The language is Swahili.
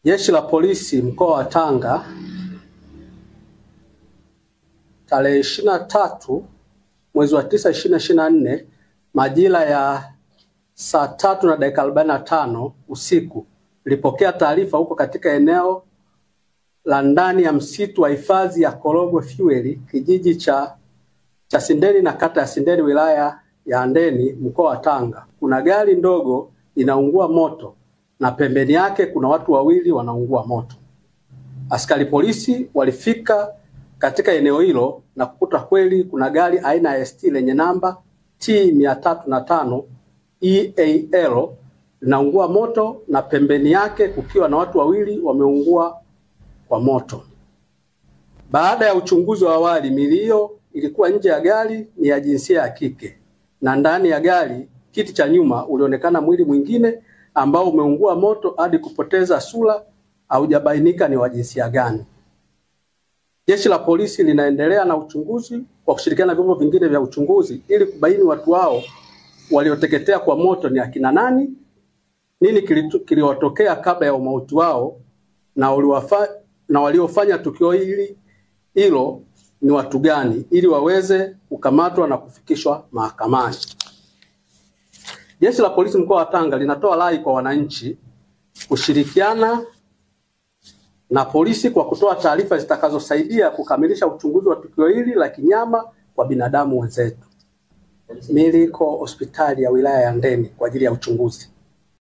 Jeshi la Polisi mkoa wa Tanga tarehe ishirini na tatu mwezi wa tisa ishirini ishirini na nne majira ya saa tatu na dakika arobaini na tano usiku ilipokea taarifa huko katika eneo la ndani ya msitu wa hifadhi ya Korogwe Fuel kijiji cha cha Sindeni na kata ya Sindeni wilaya ya Handeni mkoa wa Tanga kuna gari ndogo inaungua moto na pembeni yake kuna watu wawili wanaungua moto. Askari polisi walifika katika eneo hilo na kukuta kweli kuna gari aina ya ST lenye namba T mia tatu na tano EAL linaungua moto na pembeni yake kukiwa na watu wawili wameungua kwa moto. Baada ya uchunguzi wa awali, mili hiyo ilikuwa nje ya gari ni ya jinsia ya kike na ndani ya gari kiti cha nyuma ulionekana mwili mwingine ambao umeungua moto hadi kupoteza sura, haujabainika ni wa jinsia gani. Jeshi la polisi linaendelea na uchunguzi kwa kushirikiana na vyombo vingine vya uchunguzi ili kubaini watu hao walioteketea kwa moto ni akina nani, nini kiliwatokea kabla ya umauti wao na uliwafa, na waliofanya tukio hili hilo ni watu gani ili waweze kukamatwa na kufikishwa mahakamani. Jeshi la Polisi mkoa wa Tanga linatoa rai kwa wananchi kushirikiana na polisi kwa kutoa taarifa zitakazosaidia kukamilisha uchunguzi wa tukio hili la kinyama kwa binadamu wenzetu. Mimi niko hospitali ya wilaya ya Handeni kwa ajili ya uchunguzi.